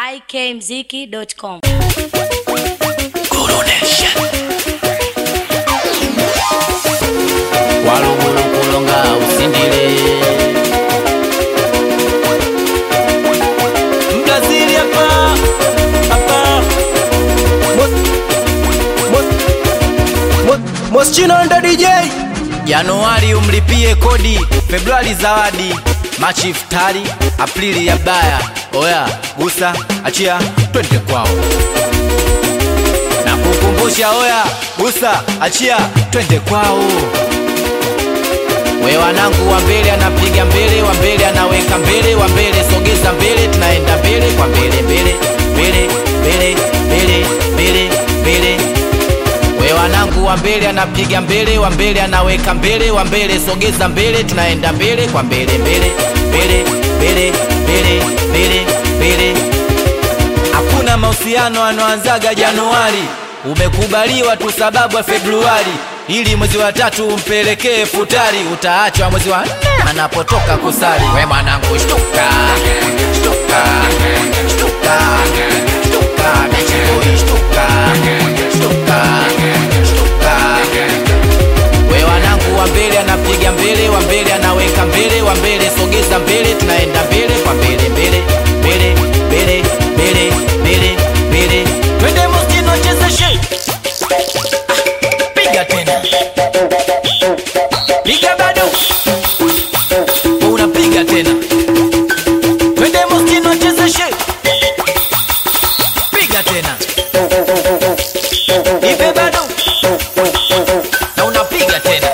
ikmziki.com. walugulu kulonga usindile Mbrazili hapa hapa Moschino ndo DJ januari umlipie kodi februari zawadi machi iftari aprili ya baya oya gusa achia twende kwao na kukumbusha oya gusa achia twende kwao we wanangu wa mbele anapiga mbele wa mbele anaweka mbele wa mbele sogeza mbele tunaenda mbele kwa mbele mbele mbele mbele mbele mbele mbele we wanangu wa mbele anapiga mbele wa mbele anaweka mbele wa mbele sogeza mbele tunaenda mbele kwa mbele mbele mbele mbele mbele mbele mbele hakuna mahusiano anoanzaga januari umekubaliwa tu sababu ya februari ili mwezi wa tatu umpelekee futari utaachwa mwezi wa nne anapotoka kusali we mwanangu shtuka shtuka shtuka shtuka bichikoi shtuka shtuka shtuka we wanangu wa mbele anapiga mbele wa mbele anaweka mbele wa mbele sogeza mbele tunaenda mbele kwa mbele mbele mbele mbele mbele mbele mbele twende mustino chezeshe piga tena piga bado unapiga tena twende mustino chezeshe piga tena ipe bado na unapiga tena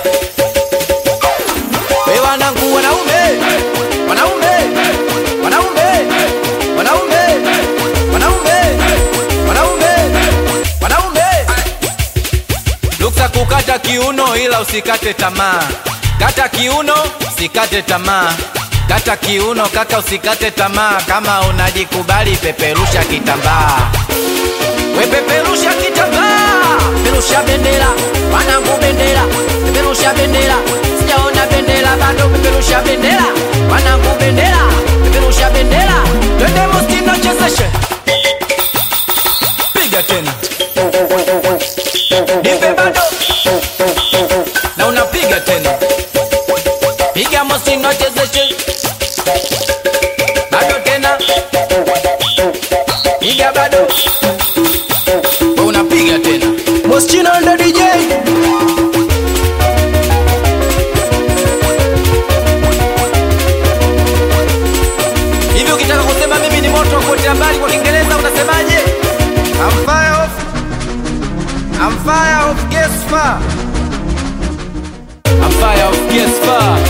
we wanangu wanaume wanaume wanaume wanaume wanaume wanaume wanaume luksa kukata kiuno ila usikate tamaa kata kiuno usikate tamaa kata kiuno kaka usikate tamaa kama unajikubali peperusha kitambaa wepeperusha kitambaa peperusha bendera wanangu bendera peperusha bendera sijaona bendera bado peperusha bendera wanangu bendera peperusha bendera twende mustino chezeshe piga tena nipe bado na unapiga tena piga mustino chezeshe bado tena piga bado unapiga tena Moschino ndo DJ hivi ukitaka kusema mimi ni moto kote mbali kwa kiingereza unasemaje I'm fire of I'm fire of gas fire I'm fire of gas fire